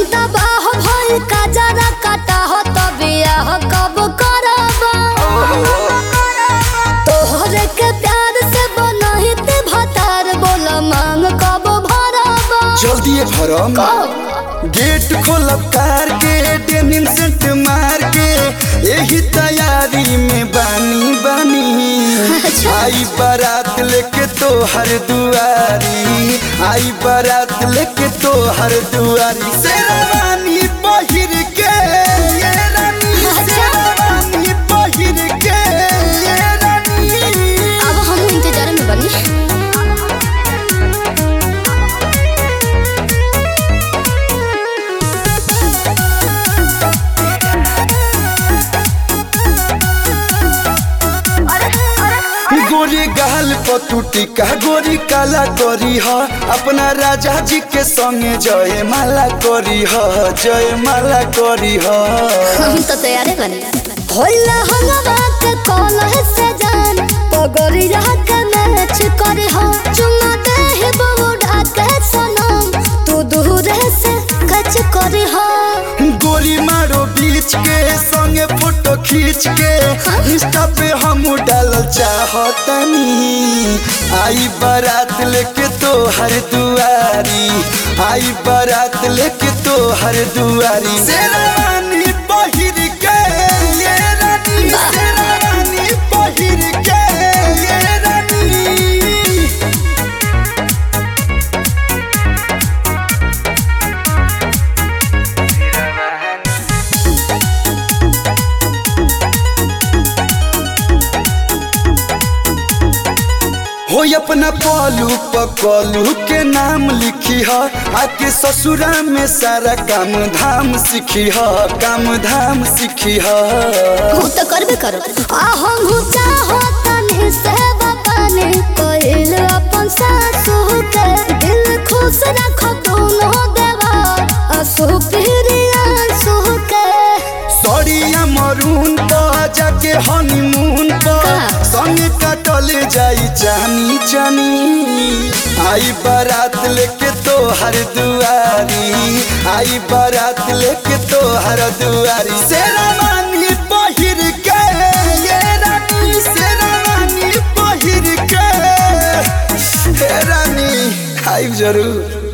तबाह भइल का जरा काटा हो तबे आह कब करबा तोहरे के प्यार से बनहित भतार बोल मांग कब भरबा जल्दी भरम गेट खोलब कार के डेनिम सेंट मार के यही तैयारी में बानी बानी अच्छा। आई बारात लेके तो हर दुआरी आई बारात लेके तो हर दुआरी शेरवानी पहिर के ये रानी अच्छा। शेरवानी पहिर के ये रानी अब हम इंतजार में बनी गोरी गाल पतुटी का गोरी काला करी ह अपना राजा जी के संगे जय माला करी ह जय माला करी ह हम तो तैयार बनी होला हलवा के कॉल से जान पगड़िया के मैच करे हो चुमा दे हे बउडा के सनम तू दूर से कच करे हो गोली मारो बीच के संगे फोटो खींच के इंस्टा पे हम डाल चाहतनी आई बारात लेके तो हर दुआरी आई बारात लेके तो हर दुआरी शेरवानी पहिर के ये रानी शेरवानी पहिर के ये रानी हो अपना पलू पकलू के नाम लिखी ह आके ससुरा में सारा काम धाम सीखी ह काम धाम सीखी ह हम तो करबे करो आ हम चाहो तनी से बपाने कोइल अपन सासू के दिल खुश रखो दोनों देवा असु प्रिया सु के सड़िया मरून पर जाके हनीमून पर का? संगे कटल जाई जानी जानी आई बारात लेके तो हर दुआरी आई बारात लेके तो हर दुआरी शेरवानी पहिर के ये रानी शेरवानी पहिर के हे रानी आई जरूर